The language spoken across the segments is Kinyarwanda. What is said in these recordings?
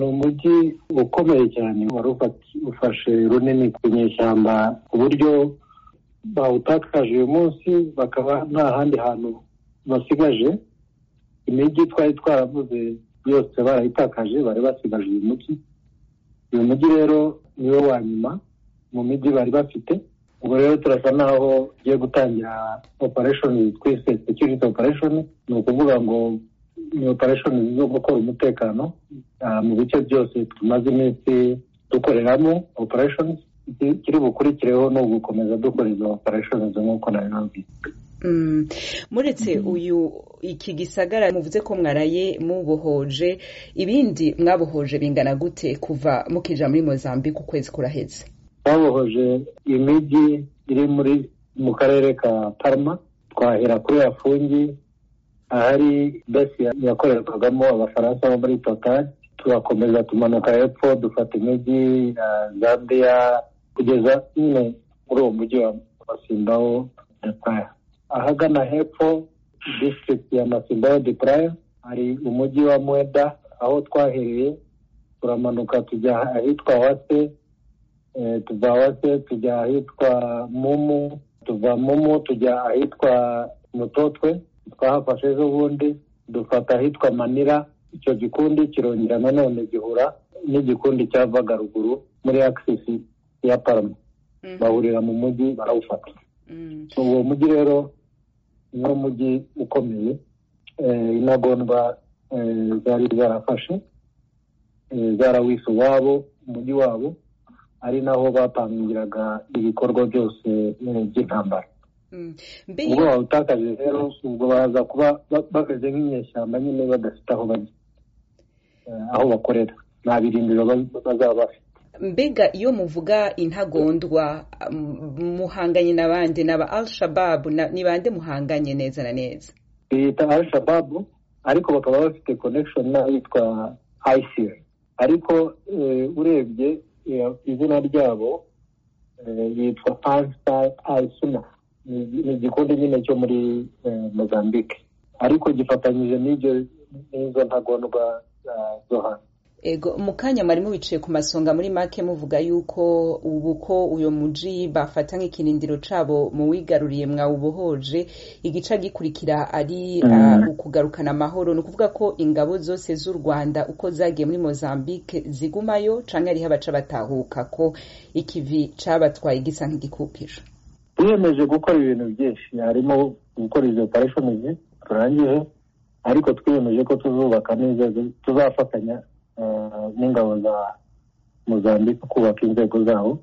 umujyi ukomeye cyane wari ufashe runini ku nyeshyamba ku buryo bawutakaje uyu munsi bakaba nta handi hantu basigaje imijyi twari twaravuze yose barayitakaje bari basigaje uyu mujyi uyu mujyi rero niwo wa nyuma mu mijyi bari bafite ubwo rero turasa naho ugiye gutangira opereshoni twise security opereshoni ni ukuvuga ngo ni opereshoni zo gukora umutekano mu bice byose tumaze iminsi dukoreramo opereshoni kiri bukurikireho ni ugukomeza dukora izo opereshoni nk'uko nabibabwiye muretse uyu iki gisagara muvuze ko mwaraye mubohoje ibindi mwabohoje bingana gute kuva mukinjira muri mozambique ukwezi kuraheze twabohoje imijyi iri muri mu karere ka parma twahera kuri yafungi ahari besi yakorerwagamo abafaransa bo muri totari turakomeza tumanuka hepfo dufata imijyi ya zambiya kugeza nyine muri uwo mujyi wa masimbaho de praya ahagana hepfo disitirigiti ya masimbaho de praya hari umujyi wa mweda aho twahereye turamanuka tujya ahitwa wase tuva wase tujya ahitwa mumu tuva mumu tujya ahitwa mutotwe twahafashe ejo bundi dufata ahitwa manira icyo gikundi kirongera nanone gihura n'igikundi cyavaga ruguru muri akisisi ya parama bahurira mu mujyi barawufata uwo mujyi rero ni umujyi ukomeye intagondwa zari zarafashe zarawise uwabo umujyi wabo ari naho bapangiraga ibikorwa byose by'intambara ubwo bawutakaje rero ubwo baza kuba bameze nk'inyeshyamba nyine badafite aho bajya aho bakorera nta birindiro bazaba bafite mbega iyo muvuga intagondwa muhanganye n'abandi n'aba arishababu ni bande muhanganye neza na neza biyita arishababu ariko bakaba bafite konekishoni n'ahitwa ayisiri ariko urebye izina ryabo yitwa pasita ayisuna ni igikundi nyine cyo muri mozambique ariko gifatanyije n'izo ntagondwa zo hanze ego mu kanya mwarimu bicaye ku masonga muri make muvuga yuko ubu ko uyu mujyi bafata nk'ikirindiro cyabo mu wigaruriye mwawubohoje igice gikurikira ari ukugarukana amahoro ni ukuvuga ko ingabo zose z'u rwanda uko zagiye muri mozambique zigumayo cyangwa hariho abaca batahuka ko ikivi cyabatwaye gisa nk'igikupira twiyemeje gukora ibintu byinshi harimo gukora izo opereshoni turangije ariko twiyemeje ko tuzubaka n'inzego tuzafatanya n'ingabo za muzambike kubaka inzego zabo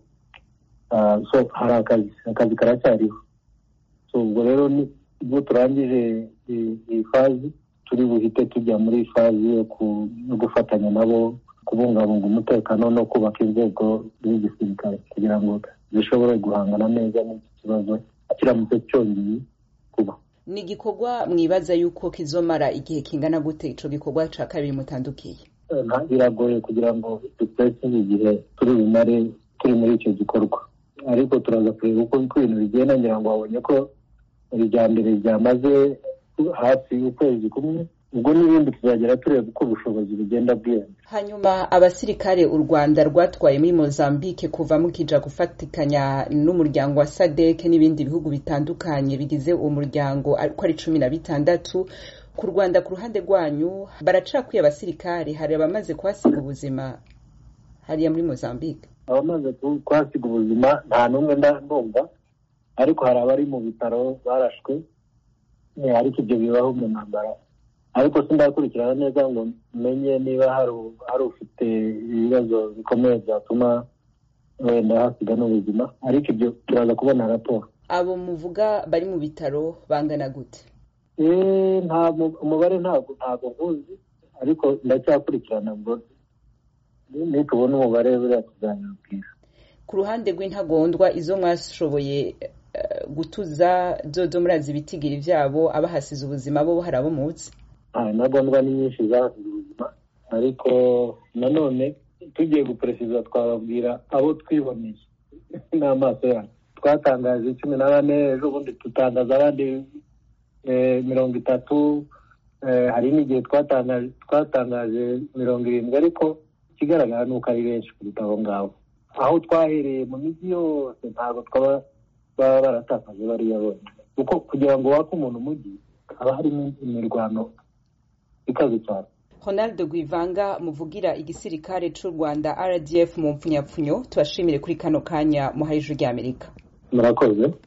hari akazi akazi karacyariho ubwo rero ubwo turangije iyi fazi turi buhite tujya muri fazi yo gufatanya nabo kubungabunga umutekano no kubaka inzego z'igisirikare kugira ngo zishobore guhangana neza n'iki kibazo kiramutse cyongeye kuba ni igikorwa mwibaza yuko kizomara igihe kingana gute icyo gikorwa cya kabiri mutandukiye biragoye kugira ngo dukoreshe igihe turi bumare turi muri icyo gikorwa ariko turaza kureba uko ibintu bigenda ngira ngo babonye ko mbere ryamaze hafi y'ukwezi kumwe ubwo n'ibindi tuzagera tureba uko ubushobozi bugenda bwiyongera hanyuma abasirikare u rwanda rwatwaye muri mozambique kuva mukija gufatikanya n'umuryango wa sadeke n'ibindi bihugu bitandukanye bigize uwo muryango uko ari cumi na bitandatu ku rwanda ku ruhande rwanyu baracakwiye abasirikare hari abamaze kuhasiga ubuzima hariya muri mozambique abamaze kuhasiga ubuzima nta n'umwe ndumva ariko hari abari mu bitaro barashwe ariko ibyo bibaho mu ntambara ariko sindakurikirana neza ngo menye niba hari ufite ibibazo bikomeye byatuma wenda hasiga n'ubuzima ariko ibyo turaza kubona raporo abo muvuga bari mu bitaro bangana gute umubare ntabwo ntabwo nkuzi ariko ndacyakurikirana ngo nitubona umubare buriya tuzayabwira ku ruhande rw'intagondwa izo mwashoboye gutuza dodo murazi ibitigiri byabo abahasize ubuzima bo hari abo munsi intagondwa ni nyinshi zahasize ubuzima ariko nanone tugiye guperesiza twababwira abo twiboneye n'amaso yacu twatangaje cumi na bane ejo bundi dutangaza abandi mirongo itatu hari n'igihe twatangaje mirongo irindwi ariko ikigaragara ni uko ari benshi kuruta abo ngabo aho twahereye mu mijyi yose ntabwo twaba baba baratakaje bariya bose kuko kugira ngo wake umuntu umujyi haba harimo imirwano ikaze cyane Ronald Guivanga muvugira igisirikare cy'u Rwanda RDF mu mpfunyapfunyo tubashimire kuri kano kanya muhaye ijwi ry'Amerika murakoze